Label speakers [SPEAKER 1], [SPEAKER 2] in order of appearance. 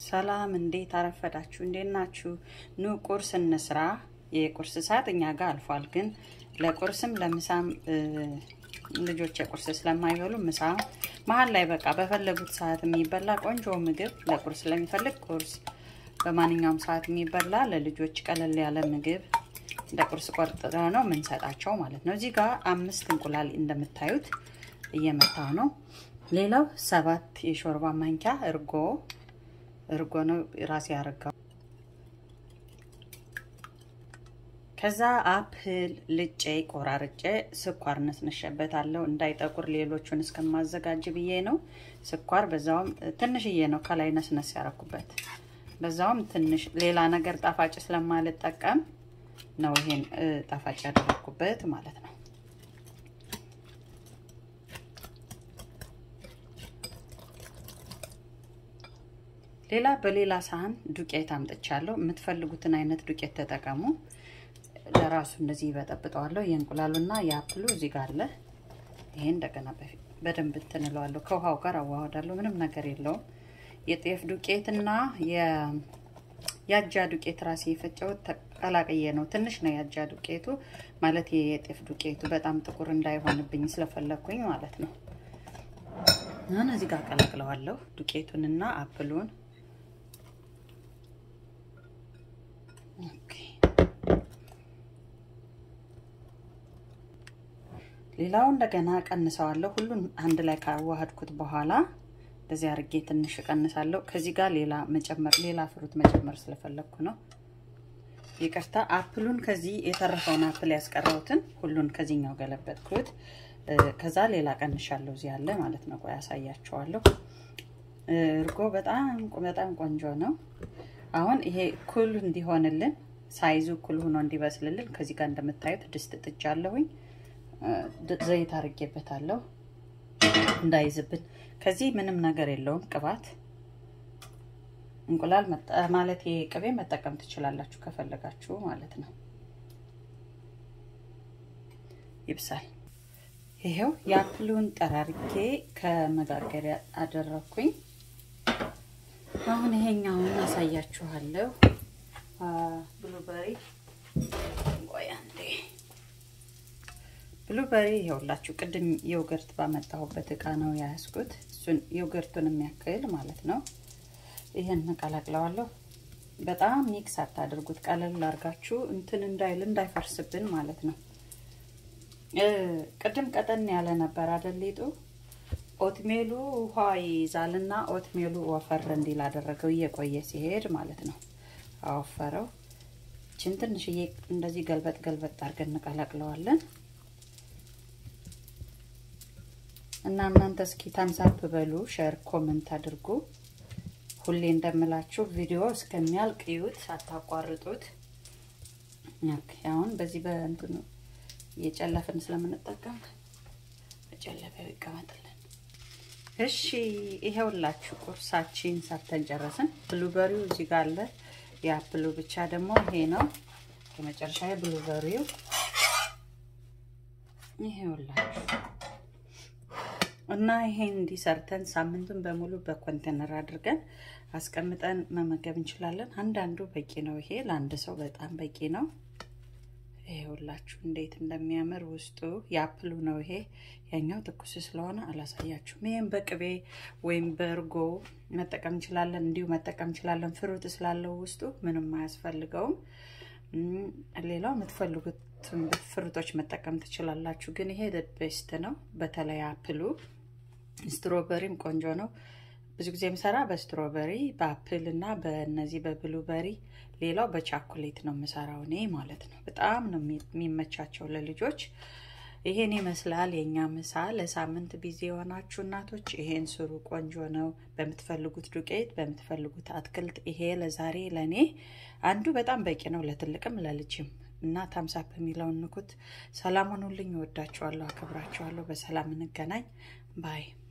[SPEAKER 1] ሰላም እንዴት አረፈዳችሁ? እንዴት ናችሁ? ኑ ቁርስ እንስራ። የቁርስ ሰዓት እኛ ጋር አልፏል፣ ግን ለቁርስም ለምሳም ልጆች የቁርስ ስለማይበሉ ምሳ መሀል ላይ በቃ በፈለጉት ሰዓት የሚበላ ቆንጆ ምግብ ለቁርስ ለሚፈልግ ቁርስ፣ በማንኛውም ሰዓት የሚበላ ለልጆች ቀለል ያለ ምግብ እንደ ቁርስ ቆርጥረ ነው የምንሰጣቸው ማለት ነው። እዚህ ጋር አምስት እንቁላል እንደምታዩት እየመታው ነው። ሌላው ሰባት የሾርባ ማንኪያ እርጎ እርጎ ነው ራሴ ያረጋው። ከዛ አፕል ልጬ ቆራርጬ ስኳር ነስነሸበታለሁ እንዳይጠቁር ሌሎቹን እስከማዘጋጅ ብዬ ነው። ስኳር በዛውም ትንሽዬ ነው ከላይ ነስነስ ያረኩበት። በዛውም ትንሽ ሌላ ነገር ጣፋጭ ስለማልጠቀም ነው ይሄን ጣፋጭ ያደረኩበት ማለት ነው። ሌላ በሌላ ሳህን ዱቄት አምጥቻለሁ። የምትፈልጉትን አይነት ዱቄት ተጠቀሙ። ለራሱ እንደዚህ ይበጠብጠዋለሁ። የእንቁላሉና የአፕሉ እዚህ ጋር አለ። ይሄ እንደገና በደንብ እንትን እለዋለሁ። ከውሃው ጋር አዋህዳለሁ። ምንም ነገር የለውም። የጤፍ ዱቄትና የአጃ ዱቄት ራሴ የፈጨሁት ተቀላቅዬ ነው። ትንሽ ነው የአጃ ዱቄቱ ማለት የጤፍ ዱቄቱ በጣም ጥቁር እንዳይሆንብኝ ስለፈለግኩኝ ማለት ነው። አሁን እዚህ ጋር ቀላቅለዋለሁ ዱቄቱንና አፕሉን ሌላው እንደገና ቀንሰዋለሁ። ሁሉን አንድ ላይ ካዋሃድኩት በኋላ እንደዚህ አድርጌ ትንሽ ቀንሳለሁ። ከዚህ ጋር ሌላ መጨመር ሌላ ፍሩት መጨመር ስለፈለግኩ ነው። ይቅርታ። አፕሉን ከዚህ የተረፈውን አፕል ያስቀረውትን ሁሉን ከዚህኛው ገለበጥኩት። ከዛ ሌላ ቀንሻለሁ። እዚህ ያለ ማለት ነው። ቆይ ያሳያችኋለሁ። እርጎ በጣም በጣም ቆንጆ ነው። አሁን ይሄ እኩል እንዲሆንልን ሳይዙ እኩል ሆኖ እንዲበስልልን ከዚህ ጋር እንደምታዩት ድስት ጥጃለሁኝ። ዘይት አርጌበታለሁ እንዳይዝብን። ከዚህ ምንም ነገር የለውም ቅባት። እንቁላል ማለት ቅቤ መጠቀም ትችላላችሁ ከፈለጋችሁ ማለት ነው። ይብሳል። ይሄው የአፕሉን ጠራርጌ ከመጋገሪያ አደረኩኝ። አሁን ይሄኛውን አሳያችኋለሁ። ብሉበሪ ቆይ አንዴ ብሉበሪ ይኸውላችሁ ቅድም ዮገርት ባመጣሁበት እቃ ነው የያዝኩት። እሱን ዮገርቱን የሚያክል ማለት ነው። ይህን እቀላቅለዋለሁ። በጣም ሚክስ አታድርጉት። ቀለል አድርጋችሁ እንትን እንዳይል እንዳይፈርስብን ማለት ነው። ቅድም ቀጠን ያለ ነበር አደሌጡ። ኦትሜሉ ውሃ ይይዛልና ኦትሜሉ ወፈር እንዲል አደረገው እየቆየ ሲሄድ ማለት ነው። አወፈረው። ችን ትንሽዬ እንደዚህ ገልበጥ ገልበጥ አድርገን እንቀላቅለዋለን። እና እናንተ እስኪ ታምሳፕ በሉ፣ ሸር ኮመንት አድርጉ። ሁሌ እንደምላችሁ ቪዲዮ እስከሚያልቅ እዩት፣ ሳታቋርጡት። አሁን በዚህ በእንትኑ እየጨለፍን ስለምንጠቀም በጨለፊያው ይቀመጥልን። እሺ ይሄውላችሁ ቁርሳችን ሰርተን ጨረስን። ብሉበሪው እዚህ ጋር አለ። የአፕሉ ብቻ ደግሞ ይሄ ነው። የመጨረሻ ብሉበሪው ይሄውላችሁ እና ይሄን እንዲሰርተን ሳምንቱን በሙሉ በኮንቴነር አድርገን አስቀምጠን መመገብ እንችላለን። አንዳንዱ በቂ ነው። ይሄ ለአንድ ሰው በጣም በቂ ነው። ይሄውላችሁ እንዴት እንደሚያምር ውስጡ የአፕሉ ነው። ይሄ ያኛው ትኩስ ስለሆነ አላሳያችሁም። ይህም በቅቤ ወይም በእርጎ መጠቀም እንችላለን። እንዲሁ መጠቀም እንችላለን። ፍሩት ስላለው ውስጡ ምንም አያስፈልገውም። ሌላው የምትፈልጉት ፍሩቶች መጠቀም ትችላላችሁ። ግን ይሄ ቤስት ነው። በተለይ አፕሉ፣ ስትሮበሪም ቆንጆ ነው። ብዙ ጊዜ የምሰራ በስትሮበሪ በአፕል እና በእነዚህ በብሉበሪ፣ ሌላው በቻኮሌት ነው የምሰራው እኔ ማለት ነው። በጣም ነው የሚመቻቸው ለልጆች። ይሄን ይመስላል የእኛ ምሳ። ለሳምንት ቢዚ የሆናችሁ እናቶች ይሄን ስሩ፣ ቆንጆ ነው። በምትፈልጉት ዱቄት፣ በምትፈልጉት አትክልት። ይሄ ለዛሬ ለእኔ አንዱ በጣም በቂ ነው፣ ለትልቅም ለልጅም እና ታምሳፕ የሚለውን ንኩት። ሰላም ሁኑልኝ። እወዳችኋለሁ፣ አከብራችኋለሁ። በሰላም እንገናኝ ባይ